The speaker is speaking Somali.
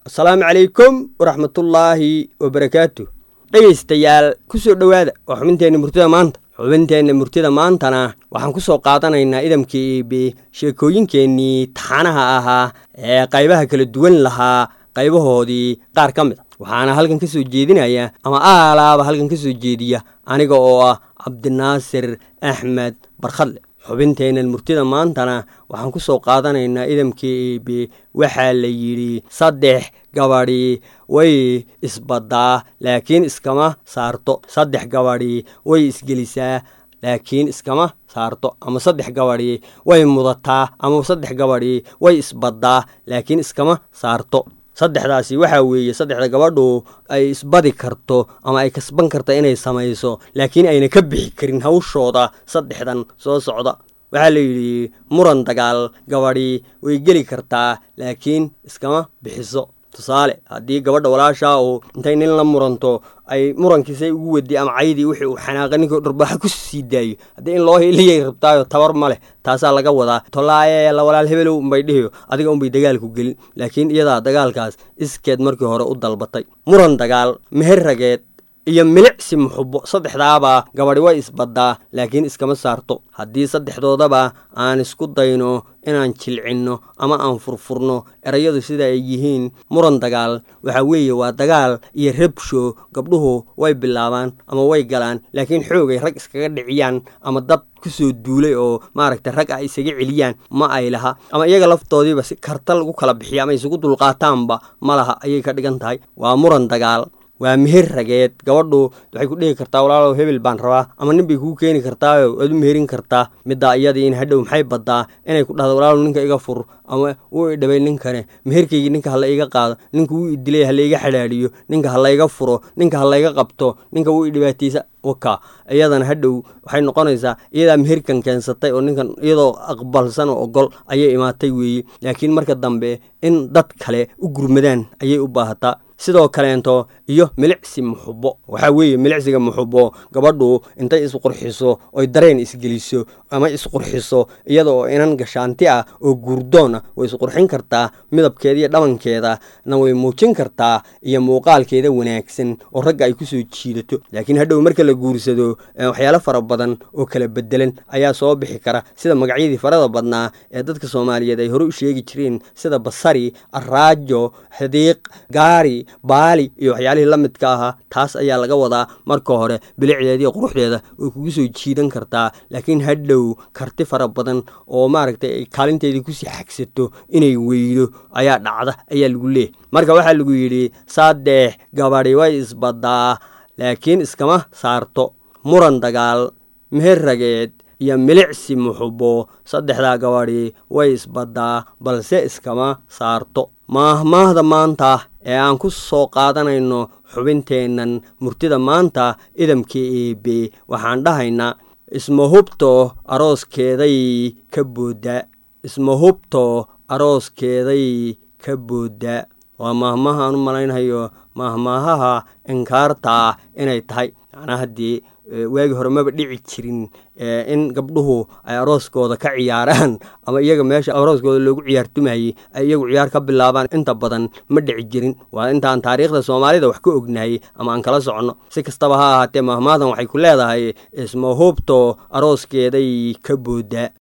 asalaamu calaykum waraxmatullaahi wabarakaatu dhegaystayaal ku soo dhowaada waa xubinteenna murtida maanta xubinteenna murtida maantana waxaan ku soo qaadanaynaa idamkii iibi sheekooyinkeennii taxanaha ahaa ee qaybaha kala duwan lahaa qaybahoodii qaar ka mid a waxaana halkan ka soo jeedinaya ama aalaaba halkan ka soo jeediya aniga oo ah cabdinaasir axmed barkhadle xubinteennan murtida maantana waxaan ku soo qaadanaynaa idamkii iibi waxaa la yidhi saddex gabadhi way isbaddaa laakiin iskama saarto saddex gabadhi way isgelisaa laakiin iskama saarto ama saddex gabadhi way mudataa ama saddex gabadhi way isbaddaa laakiin iskama saarto saddexdaasi waxaa weeye saddexda gabadhu ay isbadi karto ama ay kasban karta inay samayso laakiin ayna ka bixi karin hawshooda saddexdan soo socda waxaa la yidhi muran dagaal gabadhi way geli kartaa laakiin iskama bixiso tusaale haddii gabadha walaashaa uu intay nin la muranto ay murankiisay ugu wadi ama caydii wixii uu xanaaqa ninkii dharbaaxa ku sii daayo haddii in loo hiliyay rabtaayo tabar ma leh taasaa laga wadaa tolaaye la walaal hebelow unbay dhihiyo adiga unbay dagaalku gelin laakiin iyadaa dagaalkaas iskeed markii hore u dalbatay muran dagaal meher rageed iyo milicsi muxubo saddexdaabaa gabadhi way isbaddaa laakiin iskama saarto haddii saddexdoodaba aan isku dayno inaan jilcinno ama aan furfurno erayadu sida ay yihiin muran dagaal waxaa weeye waa dagaal iyo rabsho gabdhuhu way bilaabaan ama way galaan laakiin xoogay rag iskaga dhiciyaan ama dad kusoo duulay oo maaragta rag ah isaga celiyaan ma ay laha ama iyaga laftoodiiba si karta lagu kala bixiya ama isugu dulqaataanba ma laha ayay ka dhigan tahay waa muran dagaal waa meher rageed gabadhu waxay ku dhihi kartaa walaalow hebel baan rabaa ama nin bay kuu keeni kartaayo waad u meherin kartaa middaa iyadii in hadhow maxay baddaa inay ku dhahdo walaalow ninka iga fur ama wuu idhabay ninkane meherkaygii ninka hala iga qaado ninka wuu idilay hala iga xadhaadhiyo ninka hala iga furo ninka hala iga qabto ninka wuu idhibaataysa waka iyadana hadhow waxay noqonaysaa iyadaa meherkan keensatay oo ninkan iyadoo aqbalsan oo ogol ayay imaatay weeye laakiin marka dambe in dad kale u gurmadaan ayay u baahataa sidoo kaleento iyo milicsi muxubo waxaa weeye milicsiga muxubo gabadhu intay isqurxiso oy dareen isgeliso ama isqurxiso iyada oo inan gashaanti ah oo guurdoon ah way isqurxin kartaa midabkeeda iyo dhabankeeda na way muujin kartaa iyo muuqaalkeeda wanaagsan oo ragga ay kusoo jiidato laakiin hadhow marka la guursado waxyaalo fara badan oo kala bedelan ayaa soo bixi kara sida magacyadii farada badnaa ee dadka soomaaliyeed ay hore u sheegi jireen sida basari araajo xadiiq gaari baali iyo waxyaalihii la midka ahaa taas ayaa laga wadaa marka hore bilicdeeda iyo quruxdeeda way kugu soo jiidan kartaa laakiin hadhow karti fara badan oo maaragtay ay kaalinteedii kusii xagsato inay weydo ayaa dhacda ayaa lagu leeyahy marka waxaa lagu yidhi saddex gabadhi way isbaddaa laakiin iskama saarto muran dagaal meher rageed iyo milicsi muxubo saddexdaa gabadhi way isbaddaa balse iskama saarto maahmaahda maanta ee aan ku soo qaadanayno xubinteennan murtida maanta idamkii eebe waxaan dhahaynaa isma hubto arooskeeday ka boodda isma hubto arooskeeday ka boodda waa maahmaaha aan u malaynhayo maahmaahaha inkaarta inay tahay macnaa haddii waagii hore maba dhici jirin in gabdhuhu ay arooskooda ka ciyaaraan ama iyaga meesha arooskooda loogu ciyaartumayey ay iyagu ciyaar ka bilaabaan inta badan ma dhici jirin waa intaan taariikhda soomaalida wax ka ognahay ama aan kala soconno si kastaba ha ahaatee mahmaadan waxay ku leedahay isma hubto arooskeeday ka boodda